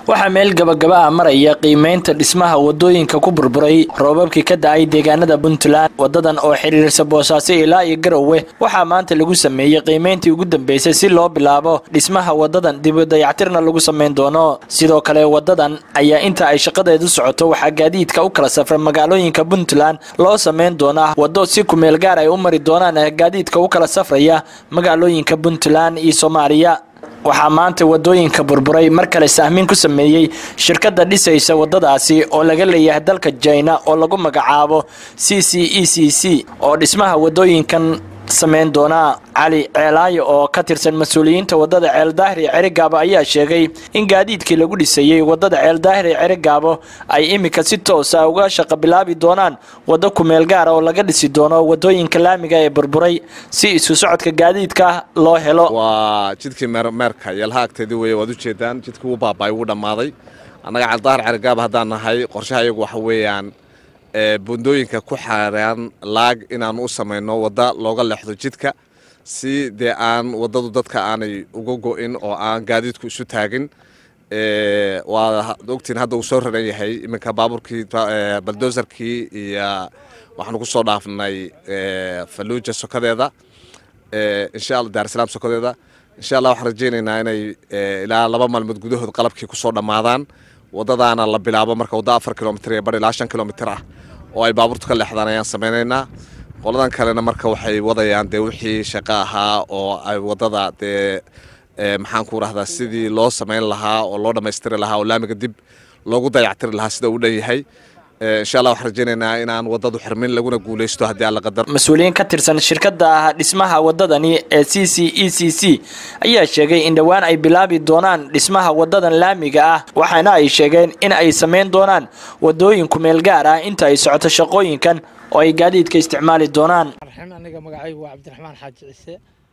waxaa meel gabagaba ah maraya qiimeynta dhismaha wadooyinka ku burburay roobabkii ka da-ay deegaanada puntland wadadan oo xiriirsa boosaaso ilaa iyo garowe waxaa maanta lagu sameeyey qiimeyntii ugu dambeysay si loo bilaabo dhismaha wadadan dib u dayactirna lagu sameyn doono sidoo kale wadadan ayaa inta ay shaqadeedu socoto waxaa gaadiidka u kala safra magaalooyinka puntland loo sameyn doonaa wado si kumeel gaar ay u mari doonaan gaadiidka u kala safraya magaalooyinka puntland iyo soomaaliya waxaa maanta wadooyinka burburay mar kale sahmiin ku sameeyey shirkadda dhisaysa wadadaasi oo laga leeyahay dalka jina oo lagu magacaabo c c e c c oo dhismaha wadooyinkan sameyn doona cali ceelaayo oo ka tirsan mas-uuliyiinta wadada ceeldaahir iyo cerigaabo ayaa sheegay in gaadiidkii lagu dhisayey wadada ceeldaahir iyo cerigaabo ay iminka si toosa uga shaqa bilaabi doonaan waddo kumeel gaara oo laga dhisi doono wadooyinka laamiga ee burburay si isu socodka gaadiidka loo helo waa jidkii meerka yalha agteedii weeye waad ujeedaan jidkii wuu baaba'ay wuu dhammaaday annaga ceeldaahir cerigaabo haddaan nahay qorshaha iyagu waxa weeyaan bundooyinka ku xaaraan laag inaan u samayno wadda looga leexdo jidka si dee aan waddadu dadka aanay uga go'in oo aan gaadiidku isu taagin waa ogtiin hadda uu soo raran yahay iminka baabuurkii baldosarkii iyo waxaanu ku soo dhaafnay faluuja sokadeeda insha alla daarsalaam sokadeeda insha allah waxaan rajaynaynaa inay ilaa laba maalmood gudahood qalabkii kusoo dhammaadaan waddadaana la bilaabo marka wadda afar kilomitr iyo bar ilaa shan kilomitr ah oo ay baabuurtu ka leexdaan ayaan samaynaynaa qoladan kalena marka waxay wadayaan dee wixii shaqo ahaa oo ay waddada dee maxaan ku rahdaa sidii loo samayn lahaa oo loo dhammaystiri lahaa oo laamiga dib loogu dayactiri lahaa sida uu dhan yahay insha allah waxaan rajaynaynaa inaan waddadu xirmin laguna guulaysto haddii alla qadar mas-uuliyiin ka tirsan shirkadda dhismaha waddadani ee c c e c c ayaa sheegay in dhowaan ay bilaabi doonaan dhismaha waddadan laamiga ah waxaana ay sheegeen in ay samayn doonaan waddooyin kumeel gaar ah inta ay socoto shaqooyinkan oo ay gaadiidka isticmaali doonaan aniga magacaygu waa cabdiraxmaan xaaji ciise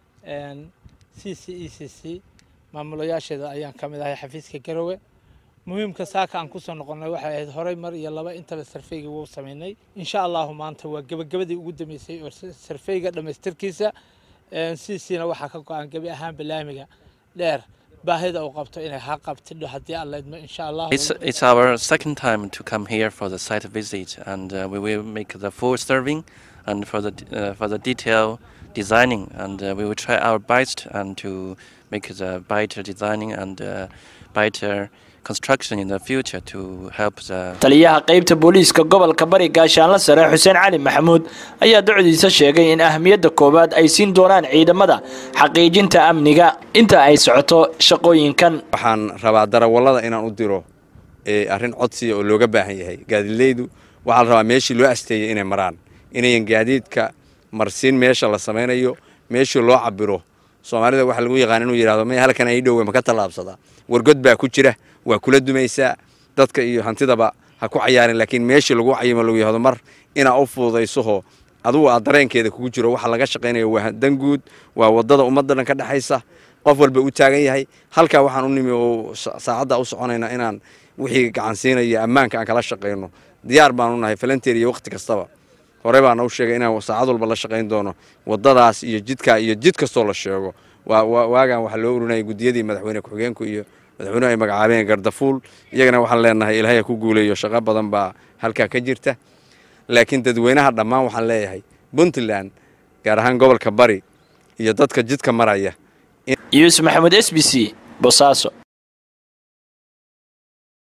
c c e c c maamulayaasheeda ayaan ka mid ahay xafiiska garowe muhiimka saaka aan kusoo noqonnay waxay ahayd horey mar iyo laba intaba sarfeyga wuu samaynay insha allahu maanta waa gebagabadii ugu dambeysay oo sarfeyga dhammaystirkiisa c c na waxaa ka go-an gebi ahaanba laamiga dheer baahida uu qabto inay ha qabtidho haddii alla idmo insha allah It's, it's our second time to come here for the site visit, and uh, we will make the full serving and for the uh, for the detail designing, and uh, we will try our best and to make the better designing and uh, better construction in the future to help the taliyaha qeybta booliiska gobolka bari gaashaanla sare xuseen cali maxamuud ayaa docdiisa sheegay in ahamiyadda koowaad ay siin doonaan ciidamada xaqiijinta amniga inta ay socoto shaqooyinkan waxaan rabaa darawallada inaan u diro arrin codsiya oo looga baahan yahay gaadiidleydu waxaa la rabaa meeshii loo asteeyey inay maraan inayan gaadiidka marsiin meesha la samaynayo meeshii loo cabiro soomaalida waxaa lagu yaqaan inuu yidhahdo may halkan ay dhowe maka tallaabsadaa wargod baa ku jira waa kula dumaysaa dadka iyo hantidaba ha ku cayaarin laakiin meeshii lagu cayimo lagu yahdo mar inaa u fududaysoho adugu aad dareenkeeda kugu jiro waxa laga shaqaynayo waa danguud waa wadada ummadda dhan ka dhexaysa qof walba u taagan yahay halkaa waxaan u nimi oo saacadda u soconayna inaan wixii gacansiinaya ammaanka aan kala shaqayno diyaar baanu nahay falanteer iyo wakhti kastaba hore baana u sheegay inaan saacad walba la shaqayn doono wadadaas iyo jidkaa iyo jid kastoo la sheego waagaan waxaa loo urinaya guddiyadii madaxweyne ku-xigeenku iyo madaxweynuhu ay magacaabeen gardafuul iyagana waxaan leenahay ilaahay ku guuleeyo shaqo badan baa halkaa ka jirta laakiin dadweynaha dhammaan waxaan leeyahay puntland gaar ahaan gobolka bari iyo dadka jidka maraya yuusuf maxamuud s b c bosaaso